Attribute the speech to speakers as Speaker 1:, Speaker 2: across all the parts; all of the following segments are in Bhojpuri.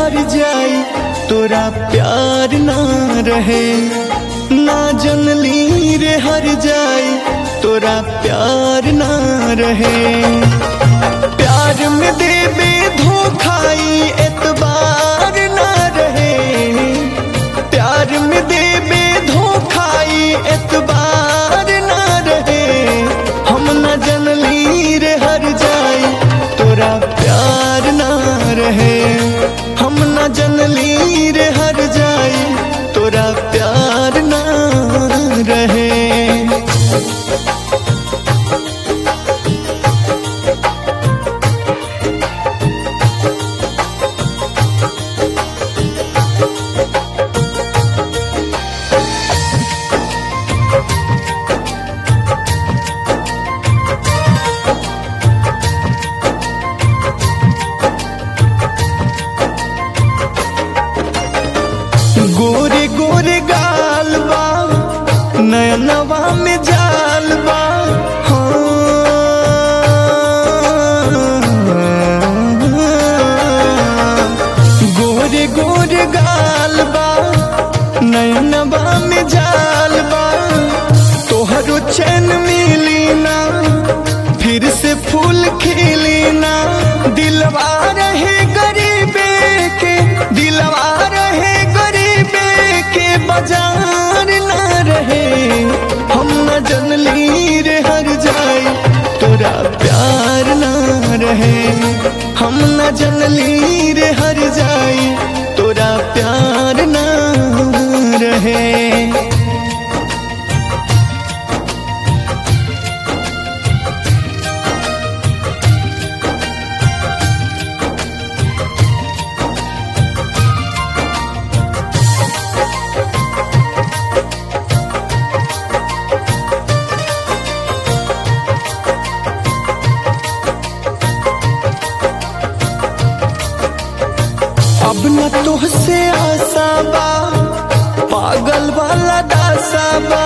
Speaker 1: हर जाई तोरा प्यार ना रहे ना जनली रे हर जाई तोरा प्यार ना रहे प्यार में देबे धोखाई एतबार ना रहे प्यार में देबे धोखाई एतबार ना रहे हम न जनली रे हर जाई तोरा प्यार ना रहे हम न जनली रे हर जाई तोरा प्यार ना रहे गोरे गोरे गाल बा नयनवा में जाल बा हाँ। गोरे गोरे गाल बा नयनवा में जाल बा तोहरो चैन मिली ना फिर से फूल खिली ना दिलवा रहे गरीबे के दिलवा रहे गरीबे के बाजार ना रहे हम न जनली रे हर जाई तोरा प्यार ना रहे हम न जनली रे हर जाई तोरा प्यार ना रहे अब न तुहसे आसा बा पागल वाला दासा बा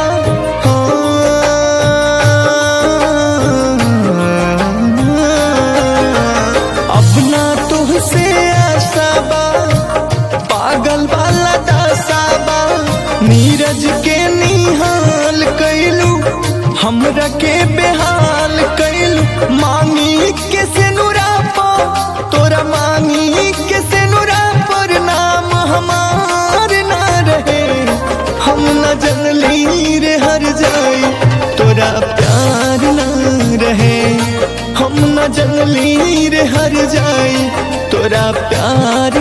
Speaker 1: हाँ। अब न तुहसे आसा बा पागल वाला दासा बा नीरज के निहाल कैलू हमरा के बेहाल कैलू मांगी के से नुरा पो तोरा मांगी के से नुरा पर नाम हमार ना रहे हम न जनली रे हर जाई तोरा प्यार ना रहे हम न जनली रे हर जाई तोरा प्यार